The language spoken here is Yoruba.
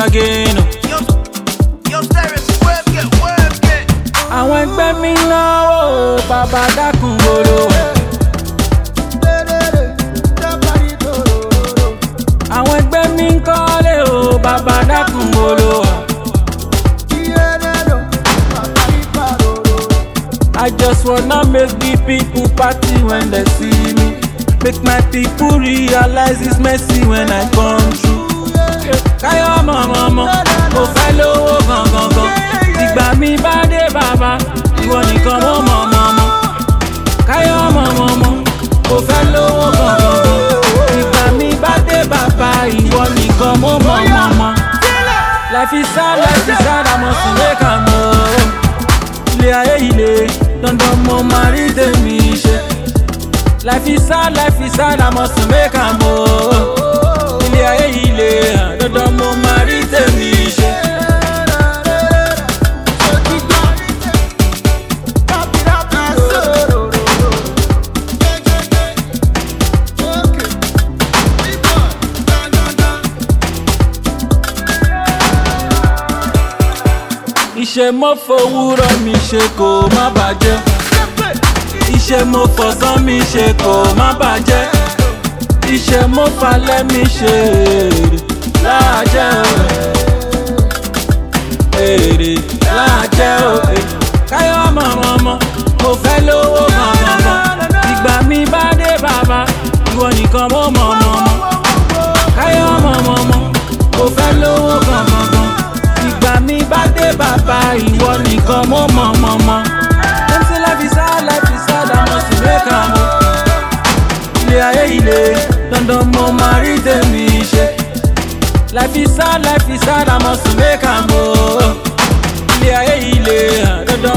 again. oh. Yo, yo, Cyrus, work it, work it. àwọn ẹgbẹ́ mi náwó bàbá dákun gbòòrò. àwọn ẹgbẹ́ mi ń kọ́lé o bàbá dákun gbòòrò. I just wanna make the people party when they see me. Make my people realize it's messy when I come through. Káyọ̀ mọ̀mọ́mọ́, mo fẹ́ lówó gangan gan. Ìgbà mi bá dé bàbá, ìwọ nìkan mo mọ̀ mọ̀mọ́. Káyọ̀ mọ̀mọ́mọ́, mo fẹ́ lówó gangan gan. Ìgbà mi bá dé bàbá, ìwọ nìkan mo mọ̀ mọ̀mọ́. Life is sad, life is sad, I must make am o ilé ayé ilé dandan mo máa rí tèmi ṣe. life is sad life is sad I must make am o. ilé ayé ilé dandan mo máa rí tèmi ṣe. iṣẹ́ mo fowórọ́ mi ṣe kó má bàjẹ́. iṣẹ́ mo fọ̀sán mi ṣe kó má bàjẹ́. iṣẹ́ mo falẹ̀ mi ṣe èrè láàjẹ́ o. èrè láàjẹ́ o. káyọ̀ mọ̀mọ́mọ́ mo fẹ́ lówó gangan. ìgbà mi bá dé bàbá ìwọ nìkan mo mọ̀ mọ̀mọ́. káyọ̀ mọ̀mọ́mọ́ mo fẹ́ lówó gangan ìgbà mi bá dé bàbá ìwọ nìkan mo mọ̀ mọ̀ mọ̀. dem say life is hard life is hard I must make am o. ilé ayé ilé dandan mo máa rí tèmi ṣe. life is hard life is hard I must make am o. ilé ayé ilé dandan